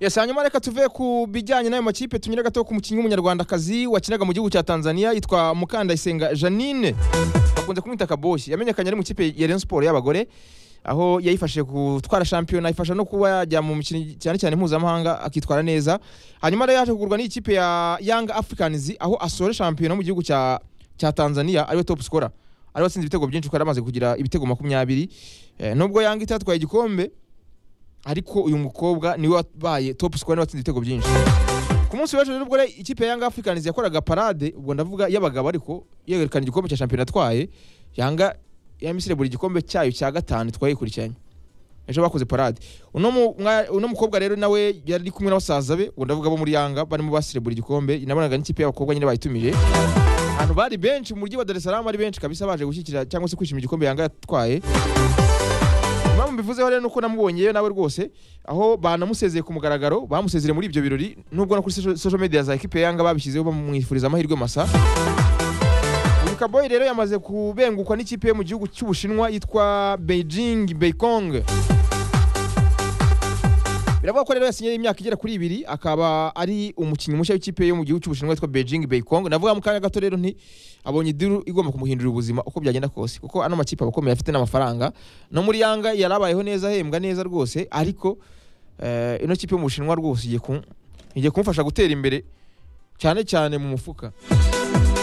Yes, hanyuma reka tuve ku bijyanye n'ayo makipe tunyure gato ku mukinnyi w'umunyarwandakazi wakinaga mu gihugu cya Tanzania yitwa Mukandayisenga Janine bakunze kumwita Kaboshi yamenyekanye ari mu kipe ya Rayon Sports y'abagore aho yayifashije gutwara shampiyona ifasha no kuba yajya mu mikino cyane cyane mpuzamahanga akitwara neza hanyuma rero yaje kugurwa n'ikipe ya Young Africans aho asore shampiyona mu gihugu cya cya Tanzania ariwe top scorer ariwe atsinze ibitego byinshi kuko yari amaze kugira ibitego makumyabiri eh, nubwo Young itatwaye igikombe ariko uyu mukobwa niwe wabaye top scorer niwe watsinze ibitego byinshi ku munsi w'ejo rero ubwo re- ikipe ya Young Africans yakoraga parade ubwo ndavuga y'abagabo ariko yerekana igikombe cya shampiyona atwaye Yanga yamusire buri gikombe cyayo cya gatanu twayikurikiranye ejo bakoze parade uno mu- mwa- uno mukobwa rero nawe yari kumwe na basaza be ubwo ndavuga bo muri Yanga barimo basire buri gikombe nabonaga n'ikipe y'abakobwa nyine bayitumije abantu bari benshi mu mujyi wa Dar es Salaam ari benshi kabisa baje gushyigikira cyangwa se kwishimira igikombe Yanga yatwaye impamvu mbivuzeho rero nuko namubonyeyo nawe rwose aho banamusezeye ku mugaragaro bamusezeye muri ibyo birori nubwo no kuri social- social media za ekipe ya Yanga babishyizeho bamwifuriza amahirwe masa uyu kaboyi rero yamaze kubengukwa n'ikipe yo mu gihugu cy'ubushinwa yitwa Beijing Beikong biravuga ko rero yasinye imyaka igera kuri ibiri akaba ari umukinnyi mushya w'ikipe yo mu gihugu cy'ubushinwa yitwa Beijing Beikong navuga mu kanya gato rero nti abonye idiru igomba kumuhindurira ubuzima uko byagenda kose kuko ano makipe aba akomeye afite n'amafaranga no muri Yanga yarabayeho neza ahembwa neza rwose ariko eh, ino kipe yo mu Bushinwa rwose igiye ku- igiye kumufasha gutera imbere cyane cyane mu mufuka